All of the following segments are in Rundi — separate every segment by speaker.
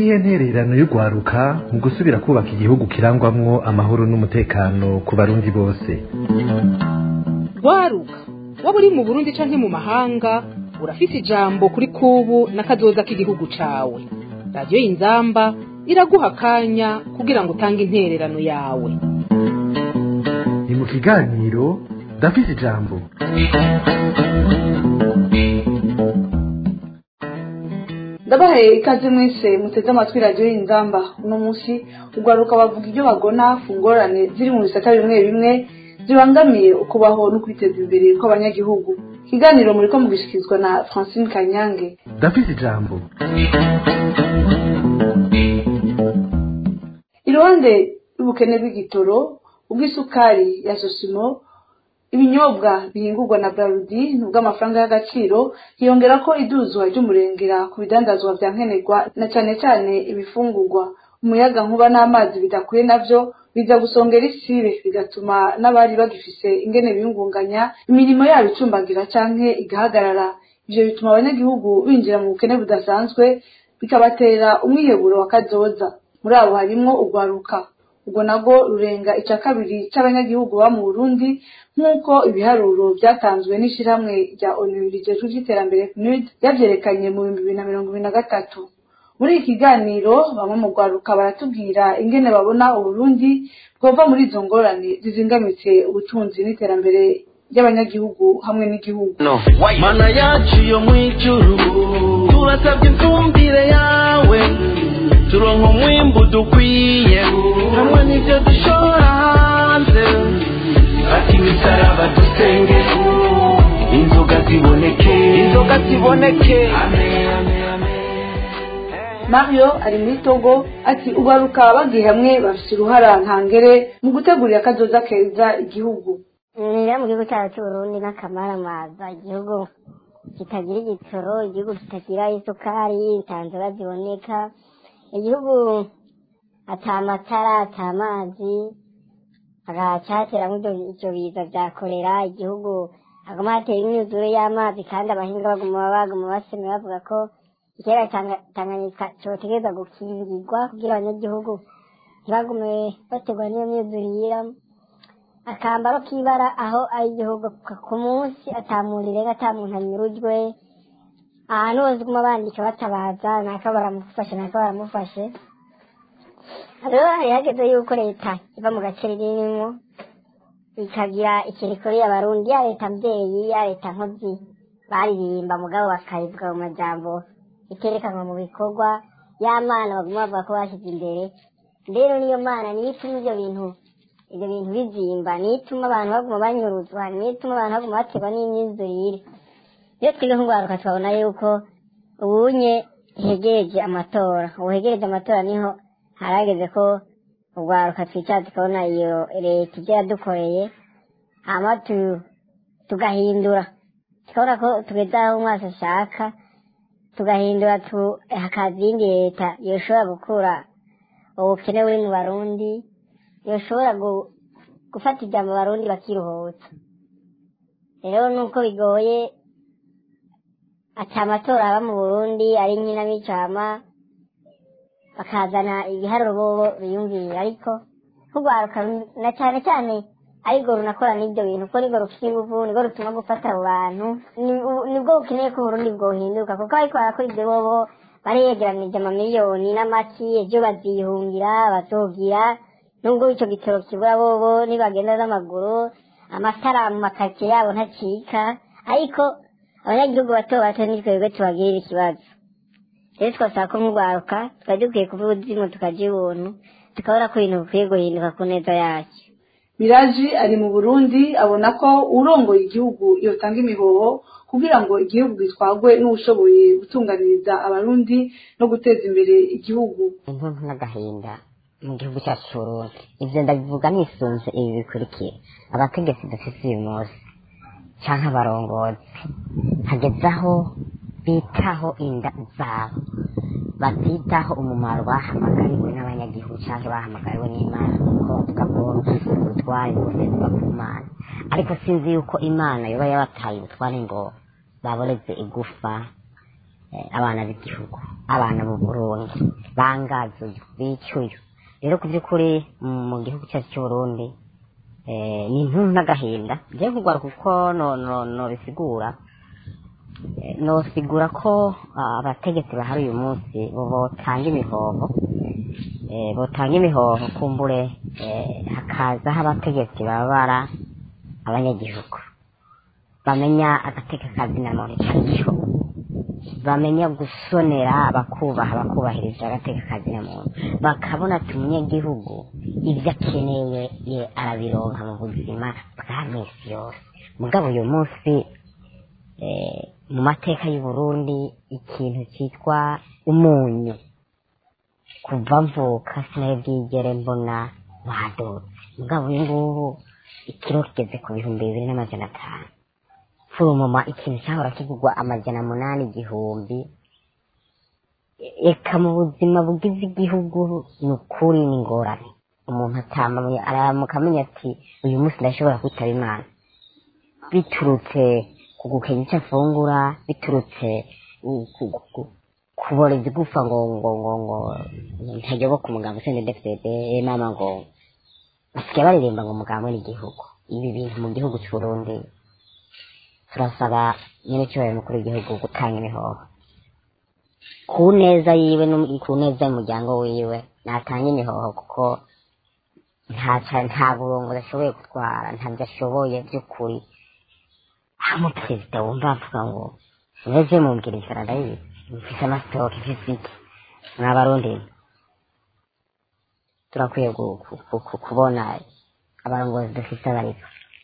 Speaker 1: niyihe ntererano y'urwaruka mu gusubira kubaka igihugu kirangwamwo amahoro n'umutekano ku barundi bose
Speaker 2: rwaruka waba uri mu burundi canke mu mahanga urafise ijambo kuri kubu n'akazoza k'igihugu cawe radiyo y'inzamba iraguha akanya kugira ngo utange intererano yawe
Speaker 1: ni mu kiganiro ndafise ijambo
Speaker 3: ndabahaye ikaze mwese muteze amatwi radiyo y'inzamba uno munsi urwaruka bavuga ibyo bagona ku ngorane ziri mu bisata bimwe bimwe zibangamiye ukubaho no kwiteza imbere kw'abanyagihugu ikiganiro muri ko mugishikirizwa na francine kanyange
Speaker 1: ndafise ijambo
Speaker 3: iruhande y'ubukene bw'igitoro ubw'isukari ya sosimo ibinyobwa bihingurwa na barudi n'ubw'amafaranga y'agaciro hiyongera ko iduzwa ry'umurengera ku bidandazwa vya nkenerwa na cane cane ibifungurwa umuyaga nkuba n'amazi bidakwiye navyo biza gusongera isibe bigatuma n'abari bagifise ingene biyungunganya imirimo yabo icumbagira canke igahagarara ivyo bituma abanyagihugu binjira mu bukene budasanzwe bikabatera umwiheburo wa kazoza muri abo harimwo urwaruka ubwo nabwo rurenga ica kabiri c'abanyagihugu ba mu burundi nk'uko ibiharuro vyatanzwe n'ishirahamwe rya onu rijejwe ivy'iterambere pnud yavyerekanye mu bihumbi bibiri na mirongo ibiri na gatatu muri iki kiganiro bamwe mu rwaruka baratubwira ingene babona uburundi bwova muri izo ngorane zizingamitse ubutunzi n'iterambere ry'abanyagihugu hamwe n'igihugu
Speaker 4: mana yacu yo mw'ijuru turasabye imfumbire yawe turonka umwimbu dukwiye hamwe n'ivyo dushora hanze ati imisaraba dusenge inzoga ziboneke inzoga ziboneke amen amen amen
Speaker 3: mario ari muri togo ati urwaruka bagiye hamwe bafise uruhara ntangere mu gutegurira akazoza keza igihugu
Speaker 5: rero mu gihugu cyacu cy'uburundi n'akamaramaza igihugu kitagira igitoro igihugu kitagira isukari itanzura ziboneka igihugu ata matara ata amazi hagacateramo ivyo biza vya korera igihugu haguma hatera imyuzure y'amazi kandi abahinga baguma baguma basema bavuga ko ikiyaga Tanga- tanganyika cotegereza gukingirwa kugira abanyagihugu ntibagume baterwa n'iyo myuzurira akambaro k'ibara aho ari igihugu ku- ku munsi atamurire ata muntu anyurujwe ahantu hose guma bandika batabaza naka baramufashe naka baramufashe rero hari hageze yuko leta iva mu gace ririmo ikagira ikintu ikorera abarundi ya leta mbyeyi ya leta nkozi baririmba mugabo bakayivuga mu majambo iterekanwa mu bikorwa ya mana baguma bavuga ko bashyize imbere rero niyo mana niyo ituma ivyo bintu ivyo bintu bizimba niyo ituma abantu baguma banyuruzwa niyo ituma abantu baguma baterwa n'imyizurire iyo twebwe nk'urwaruka twabona yuko ubunye hegereje amatora ubu hegereje amatora niho harageze ko urwaruka twicara tukabona iyo leta ibyo yadukoreye hama tu- tugahindura tukabona ko tugeze aho umwasi ashaka tugahindura tu- hakaza iyindi leta yoshobora gukura ubukene buri mu barundi yoshobora gu- gufata ijambo abarundi bakiruhutsa rero nuko bigoye ati amatora aba mu burundi ari nkinamicama bakazana ibiharuro bobo biyumvira ariko nk'urwaruka ru- na cyane cyane ariko runakora n'ibyo bintu kuko nibwo rufite inguvu nibwo rutuma gufata abo bantu ni- u- nibwo bukeneye ko uburundi bwohinduka kuko ariko barakora ibyo bobo baregeranije amamiliyoni n'amaki ejo bazihungira bazogira nubwo icyo gitoro kibura bobo nibagenda n'amaguru amatara mu makaritsiye yabo ntacika ariko abanyagihugu bato bato ni twebwe tubagirira ikibazo rero twasaba ko nk'urwaruka twari dukwiye kuvuga uzimu tukaja ibuntu tukabona ko ibintu bikwiye guhinduka ku neza yacu
Speaker 3: miraji ari mu burundi abona ko urongoye igihugu yotanga imihoho kugira ngo igihugu gitwagwe n'uwushoboye gutunganiriza abarundi no guteza imbere igihugu
Speaker 6: intuntu n'agahinda mu gihugu cyacu cy'uburundi ivyo ndabivuga nisunze ibi bikurikira abategetsi dufise uyu munsi canke abarongozi hageze aho bitaho inda zabo batitaho umumaro bahamagariwe n'abanyagihugu canke bahamagariwe n'imana kuko tukabona ubutware bwose buva ku mana ariko sinzi yuko imana yoba yabataye ubutware ngo baboreze igufa eh, abana b'igihugu abana b'u Burundi bangazuye bicyuye rero ku by'ukuri mm, mu gihugu cyacu cy'u Burundi eh, ni intuntu n'agahinda ngiye kugwara kuko no no no bisigura Eh, nosigura ko ah, abategetsi bahari uyu munsi bo botanga imihoho eh, botanga imihoho kumbure eh, hakazaho abategetsi babara abanyagihugu bamenya agateka kazina muntu icyo bamenya gusonera bakubaha bakubahiriza agateka kazina muntu bakabona ati umunyagihugu ibyo akeneye ye arabironka mu buzima bwa minsi yose mugabo uyu munsi eh, mu mateka y'u Burundi ikintu cyitwa umunyu kuva mvuka sinari bwigere mbona wadutse mugabo uyu ngubu ikiro kigeze ku bihumbi bibiri n'amajana atanu furumuma ikintu cyahora kigurwa amajana munani igihumbi eka mu buzima bugize igihugu ni ukuri ni ingorane umuntu atamaye aramuka amenya ati uyu munsi ndashobora kwitaba imana biturutse ku gukenya icyo afungura biturutse ku- ku- ku- kuboreza igufa ngo ngo ngo ngo ntayoboka umugabo usende defede mama ngo basigaye baririmba ngo umugabo n'igihugu ibi bintu mu gihugu cy'uburundi turasaba nyine cyubahiro mukuru w'igihugu gutanga imihoho ku neza yiwe no ku neza y'umuryango wiwe natanga imihoho kuko nta ca- nta burongozi ashoboye gutwara ntabyo ashoboye by'ukuri hamwe perezida wumva avuga ngo meze mumbwira inzara ndayizi mfise amasitoke mfise iki mwabarundi turakwiye gu- ku- ku- ku- kubona abarongozi dufise abariko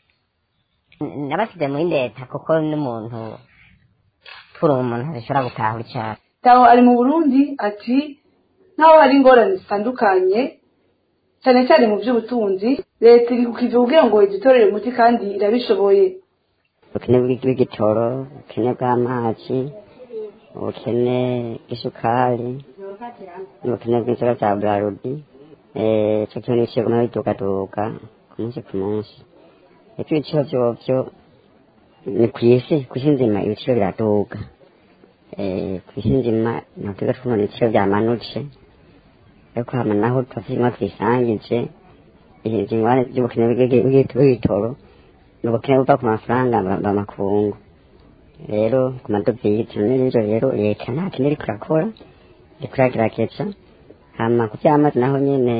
Speaker 6: N- nabasize muri leta kuko n'umuntu turi umuntu adashobora gutahura icyaha
Speaker 3: taho ari mu burundi ati naho hari ingorane zitandukanye cyane cyane mu by'ubutunzi leta iri kukiva kugira ngo idutorere umuti kandi irabishoboye
Speaker 7: ubukene bw'i- bw'igitoro ubukene bw'amazi ubukene bw'isukari n'ubukene bw'inzoga za burarudi icyo kintu n'ibiciro biguma bidugaduga ku munsi ku munsi epfo ibiciro vyovyo ni ku isi ku isi nzima ibiciro biraduga Eh, ku isi nzima ntabwo twumva ibiciro vyamanutse ariko hama naho twasimwa twisangije izi ngwane z'ubukene bw'igi- bw'igi- bw'igitoro ni ubukene buva ku mafaranga bamakungu rero ku madovize n'ibyo rero leta nta kintu iriko irakora iriko iragerageza hama ku vy'amazi naho nyene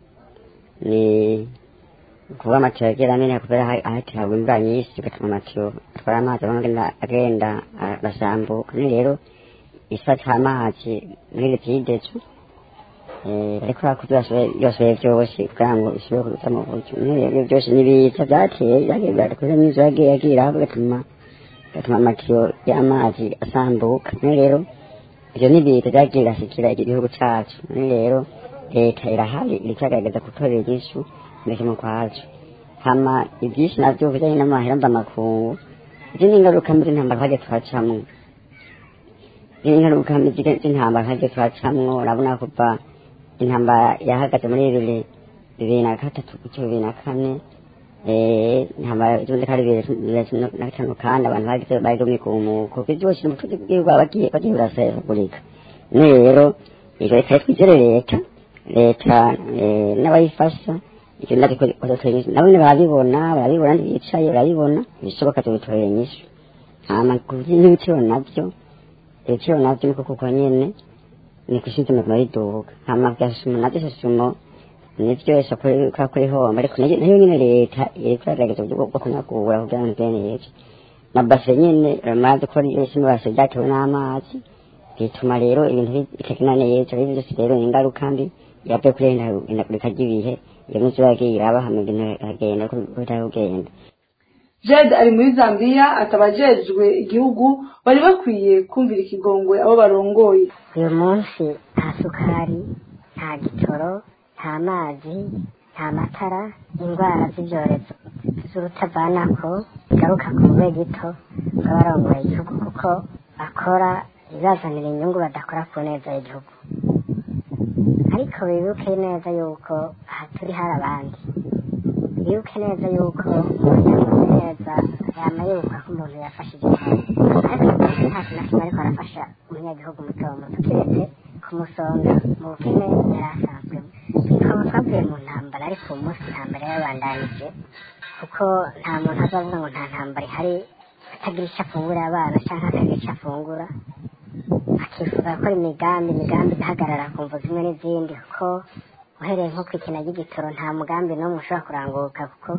Speaker 7: ni kuba amatiyo agera nyene kubera ha- hateragwa imvura nyinshi bigatuma amatiyo atwara amazi abona agenda agenda arasambuka ni rero isa c'amazi muri litidezo ariko hakurya byose byose kugira ngo ishobore kuza mu buryo n'ibyo byose n'ibiza byateye byagiye byakoze n'inzu yagiye yagira bigatuma bigatuma amatiyo y'amazi asambuka none rero ibyo n'ibiza byagiye birashikira igihugu cyacu none rero leta irahari iriko iragerageza gutorera inyishu mbese mu kwacu hama ibyinshi navyo bijanye n'amahera mvamakungu izi ni ingaruka mbi z'intambara twagiye twacamwo izi ni ingaruka mbi z'intambara twagiye twacamwo urabona kuva intambara yahagaze muri bibiri bibiri na gatatu gutyo bibiri na kane eh, intambara itunze kari bibiri na cumi na gatanu kandi abantu bagize bagumye ku muko byose n'ubutunzi bw'igihugu bagiye bagiye burasahagurika none rero iyo leta twizere leta leta eh, n'abayifasha icyo ndatiko nabo nyine barabibona barabibona ntibicaye barabibona ibishoboka tubitorera inyishu hama n'ibiciro navyo ibiciro navyo niko kuko nyene ni kushinze mu mariduka hama vyasumo navyo sasumo nivyo isoko kwa kuri homba ariko nayo nayo nyene leta iriko iragerageza uburyo bwo kunagura kugira ngo bene yeje na base nyene ramaze ko yose base byatewe n'amazi bituma rero ibintu bitagenda neza rero byose rero ni ingaruka mbi yavuye kuri indagurika ry'ibihe iyo munsi yagiye iraba hama ibintu biragenda uko bitari kugenda
Speaker 3: jed ari muri zambia atabajejwe igihugu bari bakwiye kumvira ikigongwe abo barongoye
Speaker 5: uyu munsi nta sukari nta gitoro nta mazi nta matara indwara z'ibyorezo z'urutavanako zigaruka ku mube gito bw'abarongoye igihugu kuko bakora ibazanira inyungu badakora ku neza y'igihugu ariko bibuke neza yuko aha turi hari abandi bibuke neza yuko umuntu neza yama yibuka ko umuntu yafashije cyane ariko uyu munsi nta kintu na kimwe ariko arafasha umunyagihugu muto muto kiretse kumusonga mu bukene yari asanzwemo twaba twavuye mu ntambara ariko uyu munsi intambara yabandanije kuko nta muntu azavuga ngo nta ntambara ihari atagira icyo afungurira abana cyangwa akagira icyo afungura akifuza gukora imigambi imigambi igahagarara ku mvu zimwe n'izindi kuko uhereye nko ku ikina ry'igitoro nta mugambi n'umwe ushobora kuranguka kuko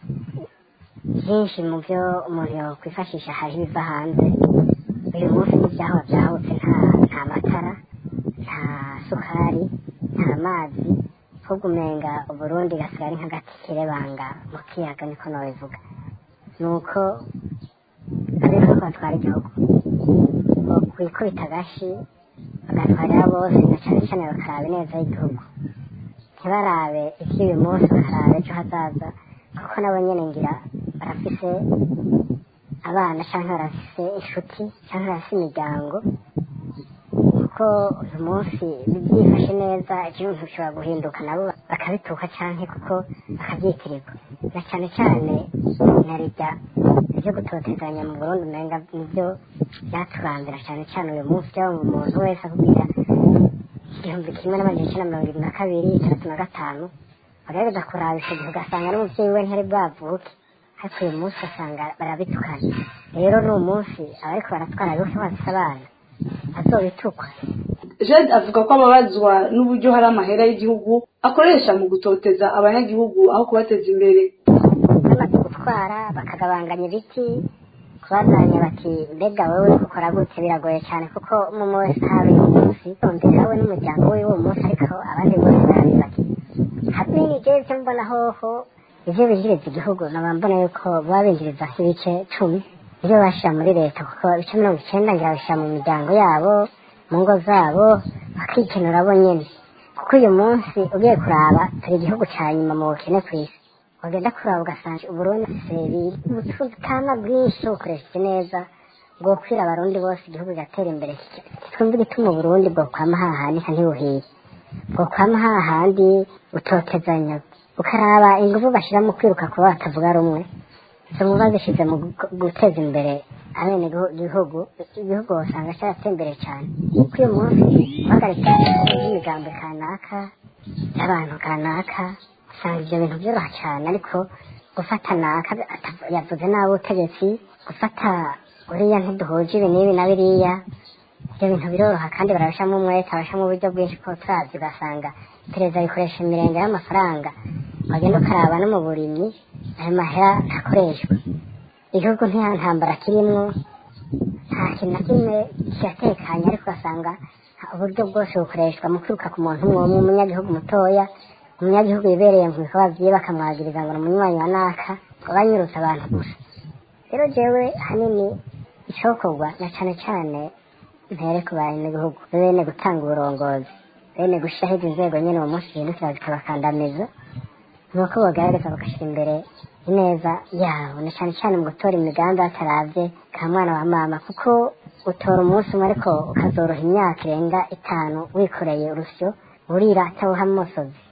Speaker 5: byinshi mu byo umuntu yakwifashisha hari ibiva hanze uyu munsi n'ibyahora byahutse nta nta matara nta sukari nta mazi ahubwo umenga uburundi gasigara ari nk'agati kirebanga mu kiyaga niko nabivuga ni uko ariko batwara igihugu kwikubita agashi bagatwarira bose na cyane cyane bakaraba ineza y'igihugu ntibarabe iby'uyu munsi bakaraba ejo hazaza kuko nabo nyine ngira barafise abana cyangwa barafise inshuti cyangwa barafise imiryango kuko uyu munsi byifashe neza ikintu gishobora guhinduka nabo bakabituka cyangwa kuko bakabyitirirwa na cyane cyane na rijya ibyo gutotezanya mu burundi umenga nibyo byaturambira cyane cyane uyu munsi byaba umuntu wese akubwira igihumbi kimwe n'amajana icyenda mirongo irindwi na kabiri itandatu na gatanu bagaragaza kuraba icyo gihe ugasanga n'umubyeyi we ntiyari bwavuke ariko uyu munsi ugasanga barabitukana rero ni umunsi abariko baratwara bose bafise abana bazobitukwa
Speaker 3: jade avuga ko ababazwa n'uburyo hari amahera y'igihugu akoresha mu gutoteza abanyagihugu aho kubateza imbere
Speaker 5: bamaze gutwara bakagabanganya ibiti kubazanya bati mbega wowe ukora gute biragoye cyane kuko mu munsi hari uyu munsi umvira we n'umuryango we w'uwo munsi ariko abandi bose barabi bati hamwe n'ibyo byo mbona hoho ibyo binjiriza igihugu naba mbona yuko baba binjiriza ibice cumi ibyo bashyira muri leta kuko ibice mirongo icyenda ngira babishyira mu miryango yabo mu ngo zabo bakikenura bo nyine kuko uyu munsi ugiye kuraba turi igihugu cya nyuma mu bukene ku isi wagenda kuraba ugasanga uburundi seri ubutana bwinshi bukoresheje neza bwo kwira abarundi bose igihugu kigatera imbere twumva igituma uburundi bwo kwama hahanika ntibuhiye bwo kwama hahandi utotezanya ukaraba ingufu bashyira mu kwiruka kuba batavuga rumwe izo nkuba zishyize mu gu- guteza imbere abene igihugu igihugu usanga cyarateye imbere cyane kuko uyu munsi guhagarika imigambi kanaka y'abantu kanaka usanga ibyo bintu byoroha cyane ariko gufata naka atav- yavuze nabi ubutegetsi gufata uriya ntiduhuje ibi n'ibi na biriya ibyo bintu biroroha kandi barabishamo umwete barabishamo uburyo bwinshi ko turazi ugasanga perezida bikoresha imirenge y'amafaranga wagenda ukaraba no mu burimyi ayo mahera ntakoreshwa igihugu nta ntambara kirimwo nta kintu na kimwe kiratekanye ariko ugasanga uburyo bwose bukoreshwa mu kwiruka ku muntu umwe umwe umunyagihugu mutoya umunyagihugu yibereye mu bikorwa byiwe bakamwagiriza ngo ni umunywanyi wa naka ngo banyurutse abantu gusa rero jewe hanini icokorwa na cane cane mpere ku banyagihugu bene gutanga uburongozi bene gushiraho izi nzego nyene uwo munsi zihindukira zikabakandamiza nuko bagaragaza bagashyira imbere ineza yabo na cyane cyane mu gutora imigambi bataravye ka mwana wa mama kuko utora umunsi umwe ariko ukazoroha imyaka irenga itanu wikoreye urusyo burira atawuha amosozi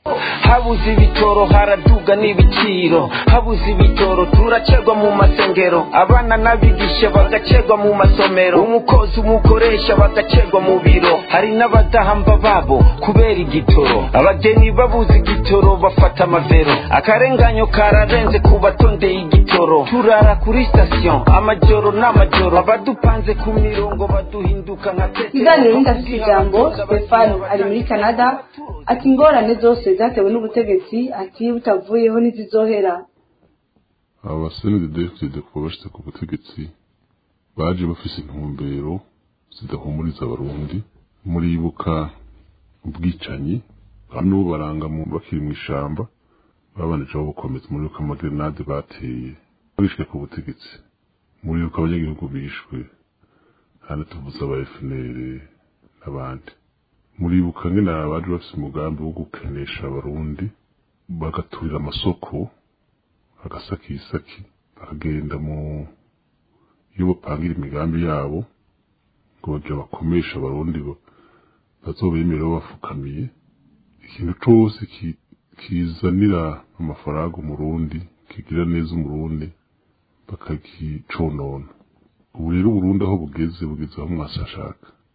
Speaker 4: habuze ibitoro haraduga n'ibiciro habuze ibitoro turacegwa mu masengero abana n'abigisha bagacegwa mu masomero umukozi umukoresha bagacegwa mu biro hari n'abadahamba babo kubera igitoro abageni babuze igitoro bafata amavero akarenganyo kararenze ku batondeye igitoro turara kuri sitasiyo amajoro n'amajoro abadupanze ku mirongo baduhinduka nka
Speaker 3: ikiganiro n'indafite ijambo stefano ari muri canada ati ingorane zose zatewe n'ubutegetsi ati butavuyeho ntizizohera
Speaker 8: aba basenede defide kuba bashyize ku butegetsi baje bafise intumbero zidahumuriza abarundi muribuka ubwicanyi bamwe bo baranga mu bakiri mu ishamba babanije babukomeza muribuka amagrenade bateye bishwe ku butegetsi muribuka abanyagihugu bishwe hano tuvuze aba FNL n'abandi muribuka ngene abaje bafise umugambi wo gukenesha abarundi bagaturira amasoko agasakisaki bakagenda mu iyo bapangira imigambi yabo ngo bagira bakomesha abarundi bo bazobemera babafukamiye ikintu cose ki- kizanira amafaranga umurundi kigira neza umurundi bakagiconona ubu rero uburundi aho bugeze bugeze aho mwasi ashaka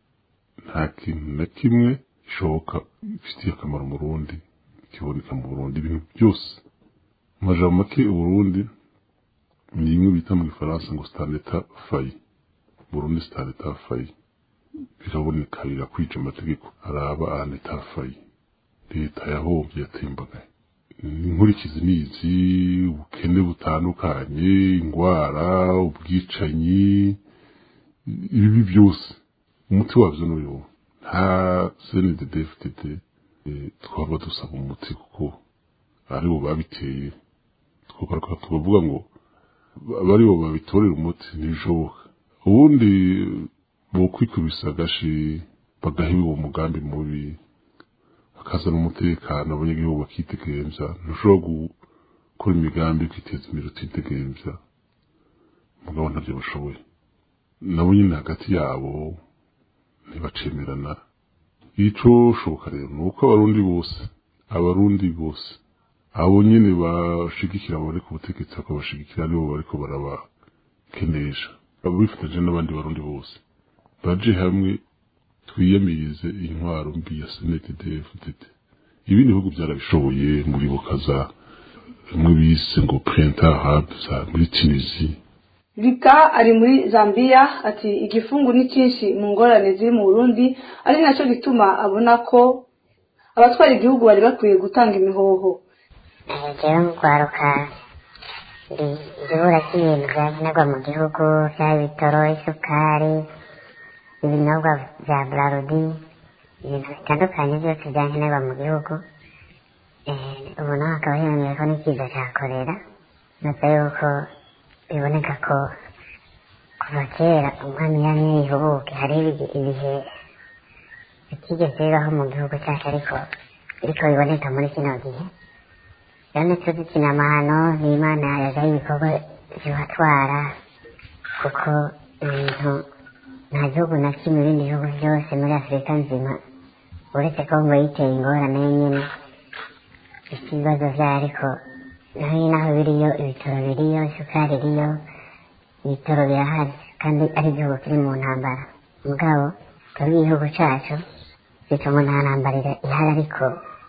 Speaker 8: nta kintu na kimwe gishoboka gifitiye akamaro umurundi kiboneka mu burundi ibintu byose mu majambo make uburundi ni imwe bita mu gifaransa ngo sitaneta fayi burundi sitaneta fayi biraboneka birakwica amategeko araba aneta fayi leta yahombye yatembagaye inkurikizi ni izi ubukene butandukanye indwara ubwicanyi ibibi byose umuti wabyo ni uyu nta cndddfdd twaba dusaba umuti kuko aribo babiteye twagaruka tukavuga ngo abaribo babitorera umuti ntibishoboka ubundi bokwikubisa agashi bagahiba uwo mugambi mubi bakazana umutekano abanyagihugu bakitegereza ntushobora gukora imigambi yo kwiteza imbere utitegereza mugabo ntabyo bashoboye nabo nyine hagati yabo ntibacemerana ico shoboka rero ni uko abarundi bose abarundi bose abo nyine bashigikira abari ku butegetsi bakabashigikira nibo bariko barabakenesha bifatanyije n'abandi barundi bose baje hamwe twiyamirize intwaro mbi ya snetdfdd ibindi bihugu byarabishoboye muri bukaza bimwe bise ngo printer hub za muri tunisi
Speaker 3: Vika ari muri Zambia ati igifungu ni cyinshi mu ngorane ziri mu Burundi ari nacyo gituma abona ko abatwara igihugu bari bakwiye gutanga imihoho
Speaker 5: jewe mu kwaruka igihura cy'ibintu byakenerwa mu gihugu byaba ibitoro isukari ibinyobwa bya brarudi ibintu bitandukanye byose byakenerwa mu gihugu ubu naho hakaba hiyongeye ko n'ikiza cya korera nuko yuko biboneka ko kuva kera umwami yamye yihubuke hariho ibihe bitigeze bibaho mu gihugu cyacu ariko biriko biboneka muri kino gihe rero tuzikina amahano n'imana yajaho ibikorwa bibatwara kuko ibintu nta gihugu na kimwe ibindi bihugu byose muri afurika nzima uretse ko ngo yiteye ingorane nyine ifite ibibazo byayo ariko naho naho biriyo ibitaro biriyo isukari iriyo ibitaro birahari kandi ari igihugu kiri mu ntambara mugabo twebwe igihugu cyacu bituma nta ntambara ihari ariko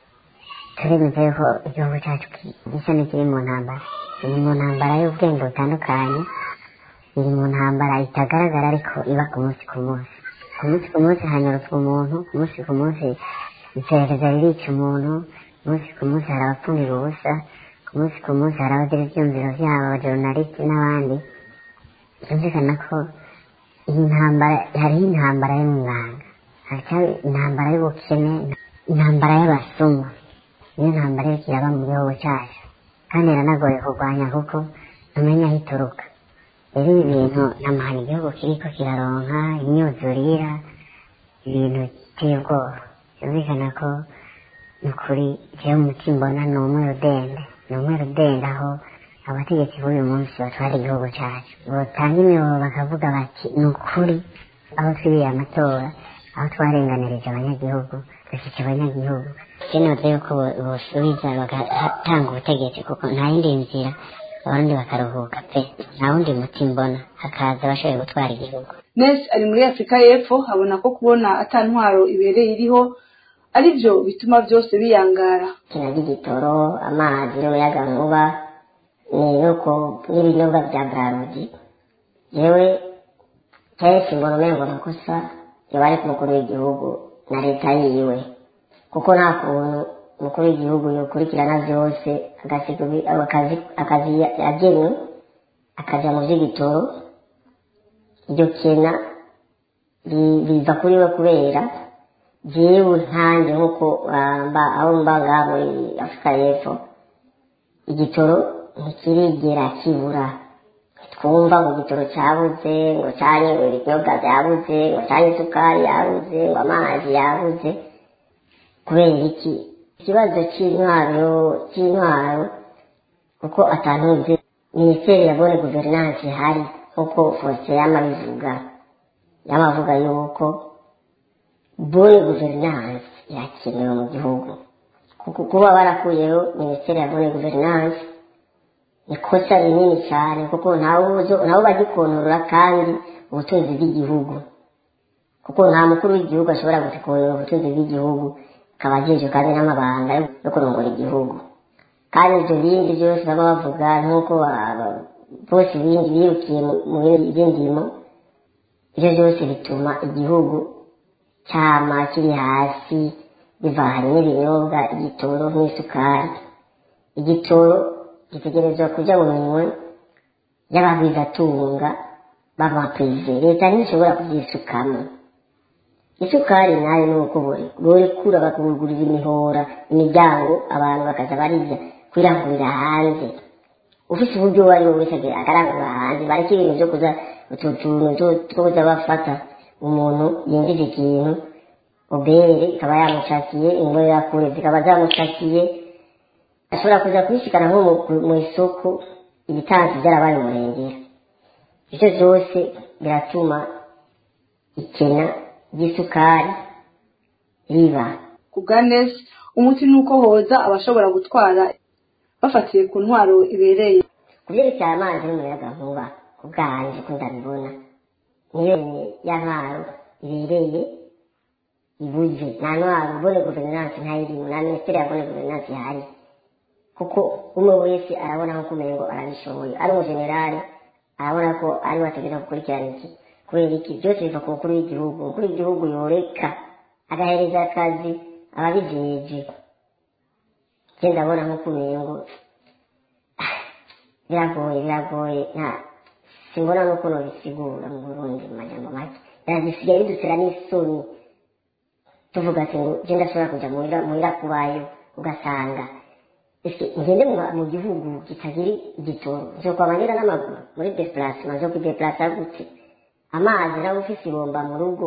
Speaker 5: turemeza yuko igihugu cyacu gisa n'ikiri mu ntambara iri mu ntambara y'ubwenge butandukanye iri mu ntambara itagaragara ariko iba ku munsi ku munsi ku munsi ku munsi hanyurutswa umuntu ku munsi ku munsi iperereza ririca umuntu ku munsi ku munsi hari abapfunira ubusa ku munsi ku munsi hari abagira ibyumviro byabo abajournaliste n'abandi byumvikana ko iyi ntambara hariho intambara yo mu ibanga haracyari intambara y'ubukene intambara y'abasuma niyo ntambara iriko iraba mu gihugu cyacu kandi iranagoye kurwanya kuko ntumenya aho ituruka rero ibi bintu namahana igihugu kiriko kiraronka imyuzurira ibintu biteye ubwoba byumvikana ko ni ukuri jewe umutima mbona ni umwe rudende ni umwe rudende aho abategetsi b'uyu munsi batwara igihugu cyacu botanga imiyobo bakavuga bati ni ukuri aho twibiye amatora aho twarenganirije abanyagihugu dufite abanyagihugu kinoze yuko bosubiza bagatanga ubutegetsi kuko nta yindi nzira abarundi bakaruhuka pe nta wundi muti mbona hakaza abashoboye gutwara igihugu
Speaker 3: nes ari muri afurika y'epfo abona ko kubona ata ntwaro ibereye iriho ari byo bituma byose biyangara
Speaker 5: kina ry'igitoro amazi n'umuyaga nkuba ni nuko n'ibinyobwa bya brarudi yewe kenshi mbona umengo amakosa yoba ari ku mukuru w'igihugu na leta yiwe kuko nta kuntu umukuru w'igihugu yokurikirana byose agasiga akazi yagenwe akaja mu vy'igitoro iryo kena biva kuri we kubera jewe nkanjye nk'uko mba aho mba ngaha muri afurika y'epfo igitoro ntikirigera kibura twumva ngo igitoro cyabuze ngo cyanye ngo ibinyobwa byabuze ngo cyanye isukari yabuze ngo amazi yabuze kubera iki ikibazo cy'intwaro cy'intwaro kuko atantuze minisiteri ya bone guverinansi ihari nk'uko fosite yama bivuga yama avuga yuko bone guverinansi irakenewe mu gihugu kuko kuba barakuyeho minisiteri ya bone guverinansi ikosa rinini cyane kuko ntawe bagikontorora kandi ubutunzi bw'igihugu ko kuko nta mukuru w'igihugu ashobora gutekurira ubutunzi bw'igihugu akaba ajejwe kandi n'amabanga yo kurongora igihugu kandi ibyo bindi byose baba bavuga nk'uko aba- bose bindi birukiye mu- mu by'indimo ibyo byose bituma igihugu cyama kiri hasi bivanye n'ibinyobwa igitoro n'isukari igitoro gitegerezwa kuja mu minwe y'abagwizatunga b'amaprive leta ntishobora kubyisukamo isukari nayo ni uko buri- borekura bakugurira imihora imiryango abantu bakaza barirya kwirangurira hanze ufite uburyo uwo ari we wese agira- akarangurira hanze bareke ibintu byo kuza utu tuntu two- two kuza bafata umuntu yinjiza ikintu obere ikaba yamushakiye imbonerakure zikaba zamushakiye ashobora kuza kubishikana nko mu- mu isoko ibitansi byarabaye umurengera ibyo byose biratuma ikena ry'isukari riba
Speaker 3: ku bwa nesi umuti ni uko hoza abashobora gutwara bafatiye ku ntwaro ibereye
Speaker 5: ku byerekeye amazi n'umuyagankuba ku bwanjye uko ndabibona niyo ya ntwaro ibereye ibuze nta ntwaro ubone guverinansi ntayirimo nta minisiteri ya bone guverinansi ihari kuko umwe wese arabona ko umengo arabishoboye ari umujenerali arabona ko ari we ategereza gukurikirana iki kubera iki byose biva ku mukuru w'igihugu umukuru w'igihugu yoreka agahereza akazi ababijeje je ndabona nk'uko umengo biragoye biragoye nta simbona n'uko nobisigura mu burundi mu majambo make birazisigaye bidutera n'isoni tuvuga ati ngo je ndashobora kuja muhira muhira kubayo ugasanga ese ngende mu- mu gihugu kitagira igitoro nzokwama ngenda n'amaguru muri deplacement nzo kwideplaca gute amazi nawe ufise ibomba mu rugo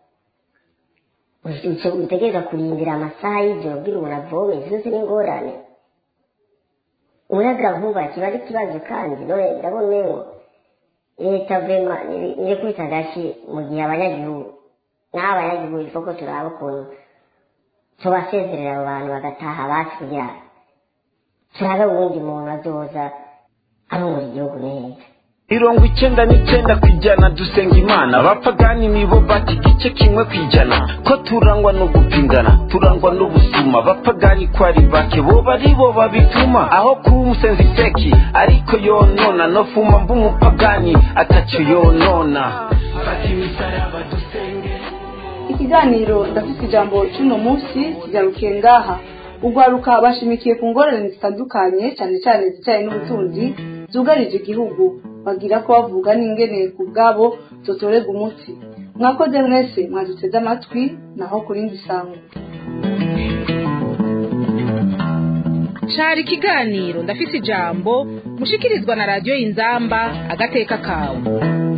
Speaker 5: uce- utegereza kurindira amasaha y'ijoro kugira umuntu avome zose n'ingorane umuyaga nkuba kiba ari ikibazo kandi none ndabona umengo leta vema iri kwita agashi mu gihe abanyagihugu n'aho abanyagihugu ifoko turaba ukuntu tubasezerera abo bantu bagataha basi kugira turabe uwundi muntu azoza arongora igihugu neza
Speaker 4: mirongo icyenda n'icyenda ku ijana dusenga imana abapagani nibo bati igice kimwe ku ijana ko turangwa no gupingana turangwa n'ubusuma abapagani ko ari bake bo bari bo babituma aho kuba umusenzi feki ariko yonona no fuma mba umupagani atacyo yonona fata imisaraba dusenge
Speaker 3: ikiganiro ndafite ijambo cy'uno munsi kigarukiye ngaha ugwaruka bashimikiye ku ngorane zitandukanye cyane cyane zijyanye n'ubutunzi zugarije igihugu bagira ko bavuga n'ingene ku bwabo zotorerwa umuti mwakoze mwese mwaduteze amatwi naho ku rindi sango
Speaker 2: cari ikiganiro ndafise ijambo mushikirizwa na radiyo y'inzamba agateka kawe